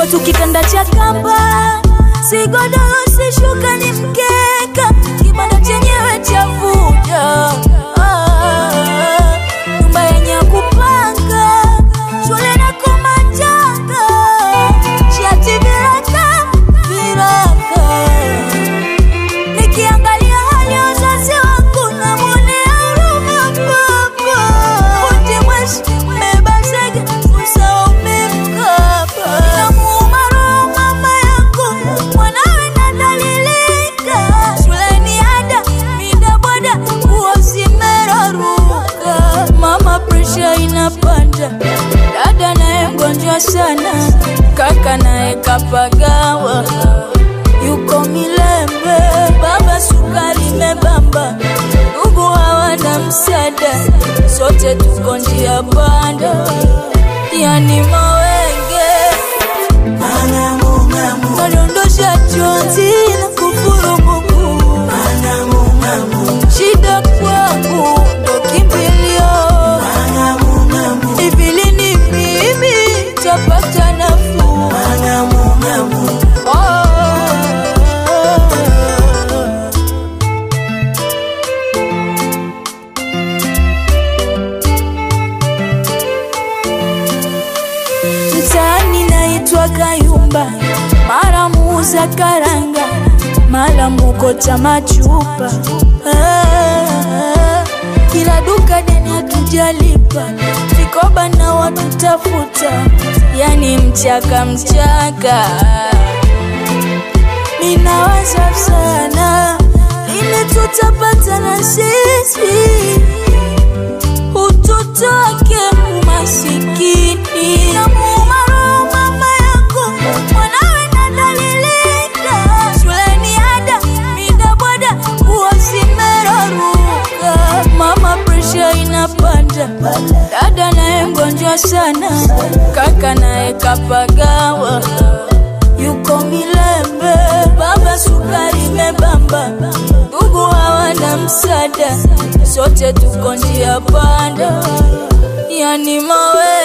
kwetu kitanda cha kamba, si godoro, si shuka, ni mkeka, kibanda chenyewe chavuja. Ah, nyumba yenye kupanga, shule na kumachanga, shati viraka viraka Nikiangalia hali ya wazazi wangu namwonea huruma baba. Fundi mweshi, mbeba zege, usahau mkapa. Inamuuma roho mama yangu, mwanawe nadhalilika. Shuleni ada, mida boda, nguo zimeraruka. Mama presha inapanda, dada naye mgonjwa sana, kaka naye kapagawa yuko Milembe, baba sukari imebamba, ndugu hawana msaada, sote tuko njia panda, yani mawenge madondosha chozi na kufurumuku, shida kwangu ndo kimbilio, hivi lini mimi tapata nafuu? Oh. Mtaani naitwa Kayumba, mara muuza karanga, mara mukota machupa. Ah, kila duka deni hatujalipa, vikoba na watu tafuta, yani mchaka mchaka. Ninawaza sana, lini tutapata na sisi utoto wake umasikini. Namuuma roho mama yangu, mwanawe nadhalilika. Shuleni ada, mida boda, nguo zimeraruka. Mama presha inapanda, dada naye mgonjwa sana, kaka naye kapagawa yuko Milembe, baba sukari imebamba, ndugu hawana msaada, sote tuko njia panda, yani mawe